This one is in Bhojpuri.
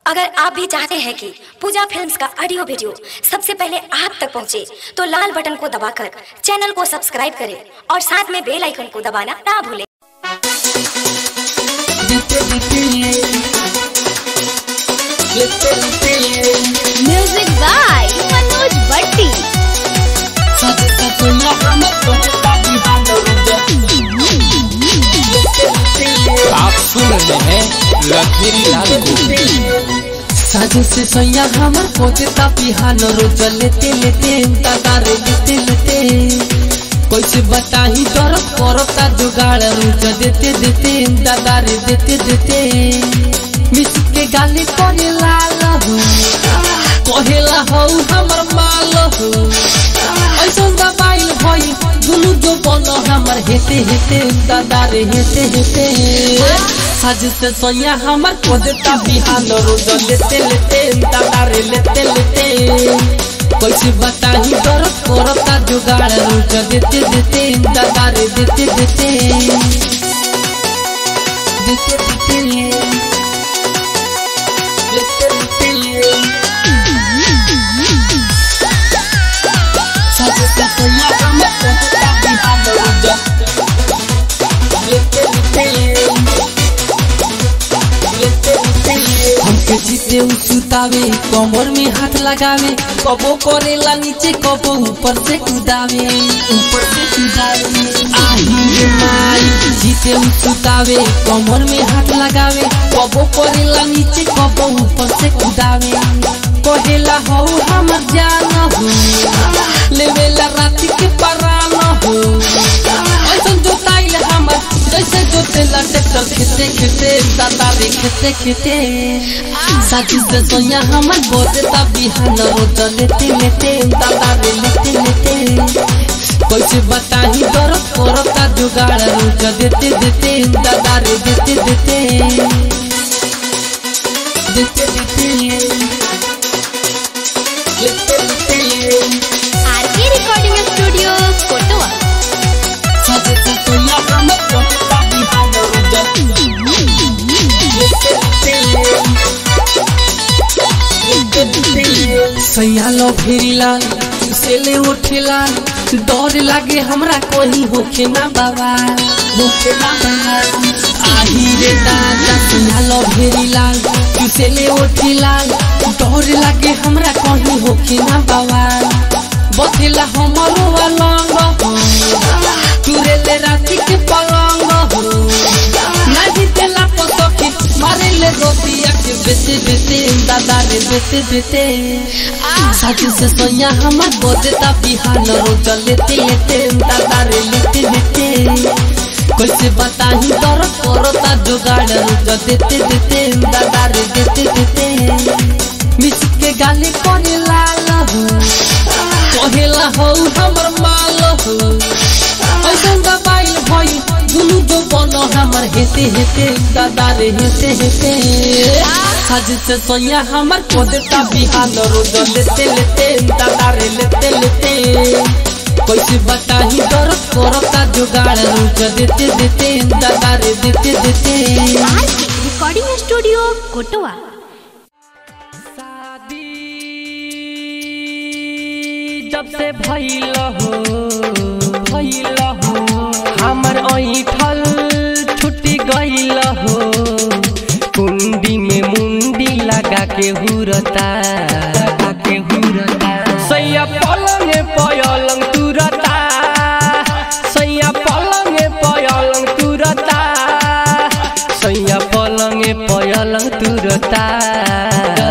अगर आप भी चाहते हैं कि पूजा फिल्म्स का ऑडियो वीडियो सबसे पहले आप तक पहुंचे, तो लाल बटन को दबाकर चैनल को सब्सक्राइब करें और साथ में बेल आइकन को दबाना ना भूलें म्यूजिक बाय मनोज भट्टी आप सुन रहे हैं लखेरी लाल को साजो से सैया हमर पोते तापी हाल रोज लेते लेते तारे लेते लेते कैसे बताही डर करता जुगाड़ रोज देते देते दादारे देते देते मिस के गाली करे लाल हो कहेला हो हमर माल हो ऐसा दबाइल भई दुनु जो बन हमर हेते हेते दादारे हेते हेते आज से सोया हमर कोदता बिहान रोज लेते लेते दादारे लेते लेते कैसे बताही डर करता जुगाड़ रोज देते देते दादारे देते देते देते देते लेते लेते साजो से सोया हमर कोदता बिहान रोज लेते लेते हमके जीते सुतावे कमर में हाथ लगावे कबो करेला नीचे कबो ऊपर से कूदावे ऊपर से कूदावे आई रे माई जीते सुतावे कमर में हाथ लगावे कबो करेला नीचे कबो ऊपर से कूदावे कहेला हो हमर जान हो लेवेला रात के परान हो ऐसन जोताइल हमर जैसे जोतेला ट्रैक्टर खेते खेते दादा रे खेते खेते साथी से सोया हमर बोते ता बिहान रोज लेते लेते दादा रे लेते लेते कैसे बताही डर करता जुगाड़ रोज देते देते दादा रे देते देते देते देते लेते लेते आरके रिकॉर्डिंग स्टूडियो कोटवा साथी से सोया हमर बोते ता बिहान रोज लेते लेते सैयालो फेरीलाल से ले उठेलाल डर लागे हमरा कोई होखे ना बाबा होखे ना बाबा आही रे दादा सैयालो फेरीलाल से ले उठेलाल डर लागे हमरा कोई होखे ना बाबा बथेला हमरो अलंग हो तुरे ले राती के पलंग हो नहीं तेला पसोके मारे ले रोटिया के बेते बेते दादा रे बेते बेते साजू से सोया हमर बोदेता बिहान रोज लेते लेते दादा रे लेते लेते कैसे बताही दर करता जुगाड़ रोज देते देते दादा रे देते देते मिस के गाली करे लाल हो कहेला हो हमर माल हो ऐसा दबाइल भई दुनु जो बन हमर हेते हेते दादा रे हेते हेते साज से सोया हमर कोदेता बिहान रोज लेते लेते दादा रे लेते लेते कैसे बताही डर करता जुगाड़ रोज देते देते दादा रे देते देते आरके रिकॉर्डिंग स्टूडियो कोटवा शादी जब से भइल हो भइल हो हमर ऐठल छुट्टी गइल हो कुंडी में मुंडी लगा के हुरता लगा के हुरता सैया पलंग पयलंग तुरता सैया पलंग पयलंग तुरता सैया पलंग पयलंग तुरता